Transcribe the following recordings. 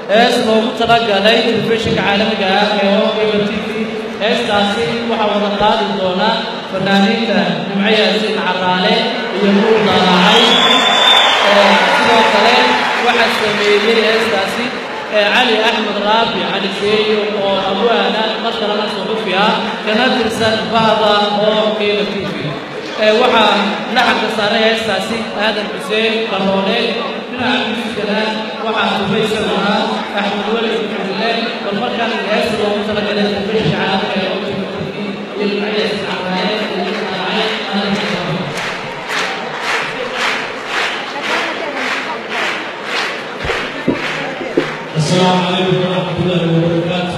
hees loogu talagalay telefishinka caalamiga ah ee oiba t v heestaasi waxaa wada qaadi doona fanaaniinta nimco yaasiin caraale iyo nuur daalaacay sidoo kale waxaa sameeyey heestaasi cali axmed raabi cali seeyo oo abwaana mar kalena suxufi ah kana tirsan bahda oo qiima t v waxaa laxanka saaray heestaasi aadan xuseen qaroole dhinaca miiskana waxaa dubaysaguna axmed weli xudile bal markaan heesta loogu talagalay telefishinka caalamiga ee qiima t v iyo nimcayaasi caraale iyo daalaacay السلام عليكم ورحمة الله وبركاته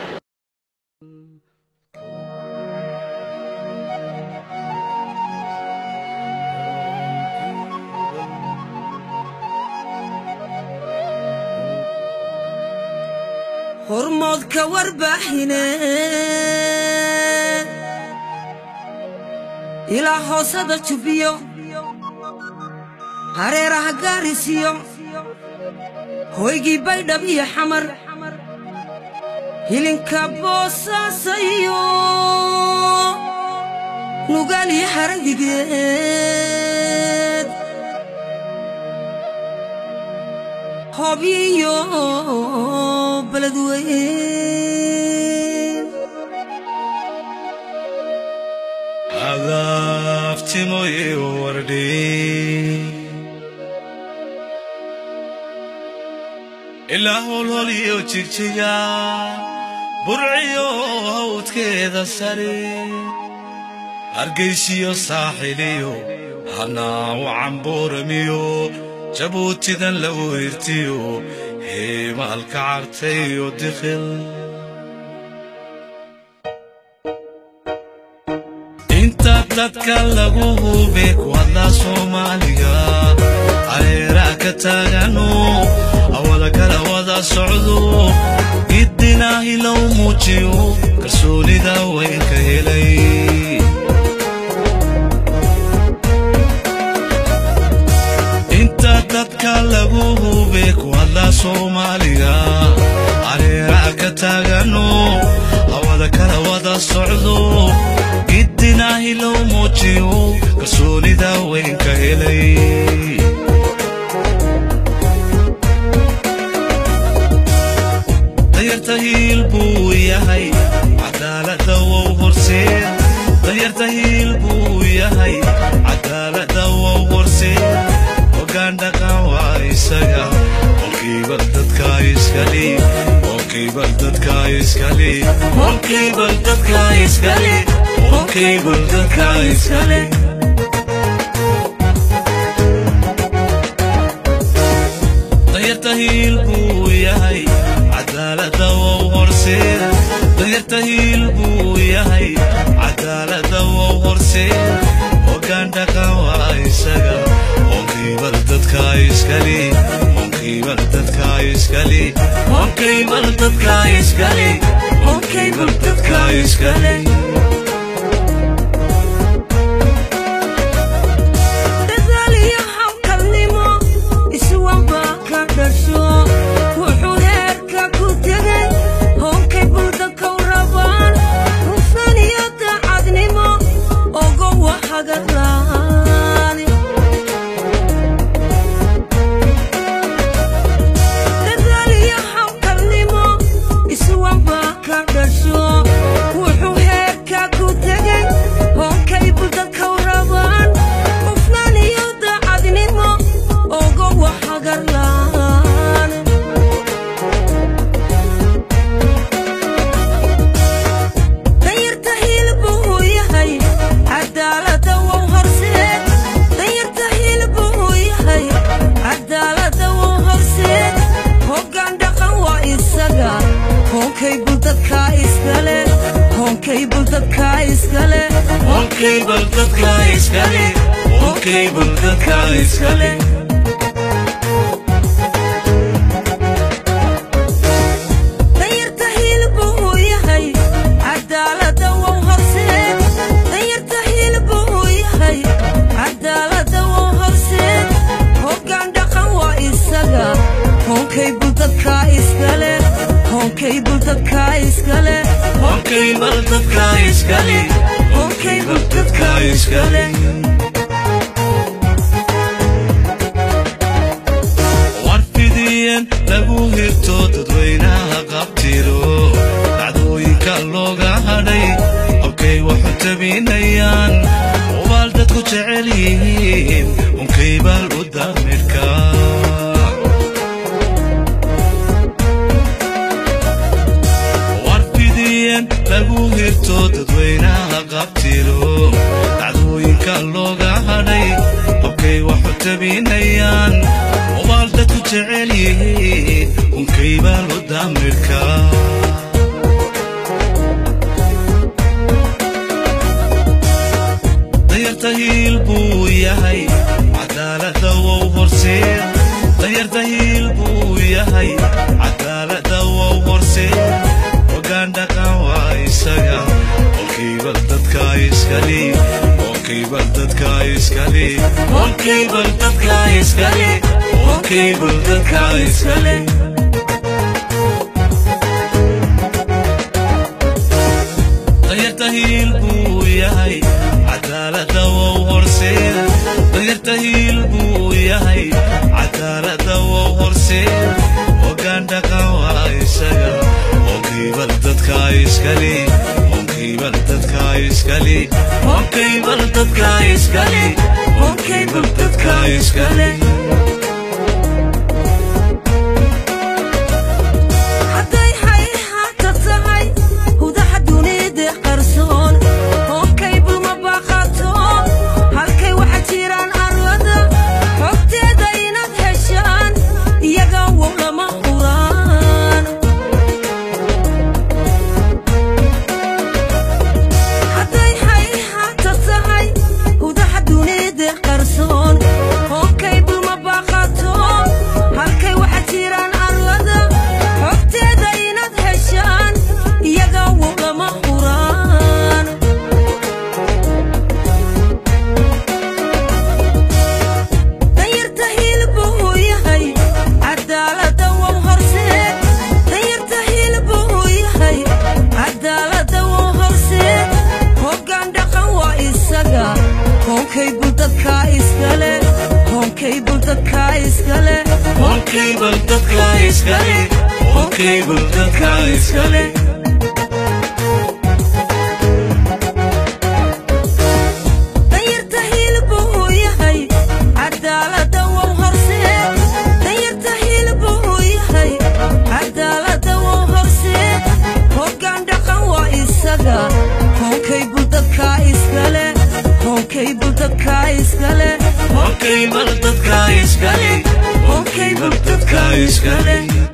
hormoodka warbaaxine ilaa hoosada jubbiyo hareeraha gaarisiyo hoygii baydhab iyo xamar hilinka boosaasayo nugaal iyo haragigeed hobyiyo beledweyn adaftimoye wardhi ilaa holholiyo jigjiga burciyo hawdkeeda sare hargaysiyo saaxiliyo hanaawo cambuuramiyo jabuutidan la weyrtiyo heemaalka cartayo dikhil inta dadka lagu hube kuwadla soomaaliga areeraa ka taagano awada kala wada socdo giddinaahi low muujiyo kalsoonida weynka helay inta dadka lagu hube kuwadla soomaaliga areeraa ka taagano awada kala wada socdo giddinaahi low muujiyo kalsoonida weynka helay dayarta hiil buu yahay cadaalada wow horseed dayarta hiil buu yahay cadaalada wow horseed hoggaan dhaqan waa isaga qolkiiba dadka iskali qolkiiba dadka iskali qolkiiba dadka iskali qolkiiba dadka iskali dayarta hiil buu yahay cadaalada wow horseed dayarta hiil buu yahay cadaalada wow horseed hoggaan dhaqan waa isaga qolkiiba dadka iskali qolkiiba dadka iskali qolkiiba dadka iskali qolkiiba dadka iskali dadaal iyo hawlkalnimo iswamba ka dhasho wuxuu heerka ku tegay hoonkay buldadkow rabaan hufan iyo daacadnimo ogowa hagarlaan dadaal iyo hawlkalnimo iswamba ka dhasho wuxuu heerka ku tegay hoonkay buldadkow rabaan hufnaan iyo daacadnimo ogowa hagarlaan danyarta hilbuu yahay cadaalada wow horseed danyarta hilbuu yahay cadaalada wow horseed hoggaan dhaqan waa isaga hoonkay buldadka iskale hoonkay buldadka iskale qolkiiba dadka iskali qolkiiba dadka iskali danyarta hilbuu yahay cadaalada wow horseed danyarta hilbuu yahay cadaalada wow horseed hoggaan dhaqan waa isaga hoonkay buldadka iskale dadka iskale Honkable dadka iskale Honkable dadka iskale warfidiyeen lagu hirto dadweynaha qabtiro dhacdooyinka looga hadhay habkay waxu tabinayaan ubaal dadku jecel yihiin unkaybal u damirka warfidiyeen lagu hirto dadweynaha qabtiro dhacdooyinka looga hadhay habkay waxu tabinayaan ubaal dadku jecel yihiin unkaybal u damirka dayarta hiil buu yahay cadaalada wow horseed dayarta hiil buu yahay cadaalada wow horseed hogaan dhaqan waa isaga olkiibal dadka iskale olkiibal dadka iskale olkiibal dadka iskale olkiibal dadka iskale dayarta hiil buu yahay cadaalada wow horseed dayarta hiil buu yahay cadaalada wow horseed hogaan dhaqan waa isaga onkiibal dadka iskale onkiibal dadka iskale onkiibal dadka iskale onkiibal dadka iskale hadday hayhaata tahay hudaha dunida qarsoon honkay bulma baaqato halkay waxa jiraan arwada xogteeda inaad heshaan iyaga wow lama huraan hadday hayhaata tahay hudaha dunida qarsoon honkay bulma baaqato halkay waxa jiraan arwada xogteeda inaad heshaan iyaga wow lama huraan danyarta hilbu uu yahay cadaalada wow horseed danyarta hilbu uu yahay cadaalada wow horseed hoggaan dhaqan waa isaga hoonkay bul dadka iskale hoonkay bul dadka iskale Honkable dadka iskale Honkable dadka iskale danyarta hilbu uu yahay cadaalada wow horseed danyarta hilbu uu yahay cadaalada wow horseed hoggaan dhaqan waa isaga hoonkay bul dadka iskale hoonkay bul dadka iskale Honkable dadka iskale Honkable dadka iskale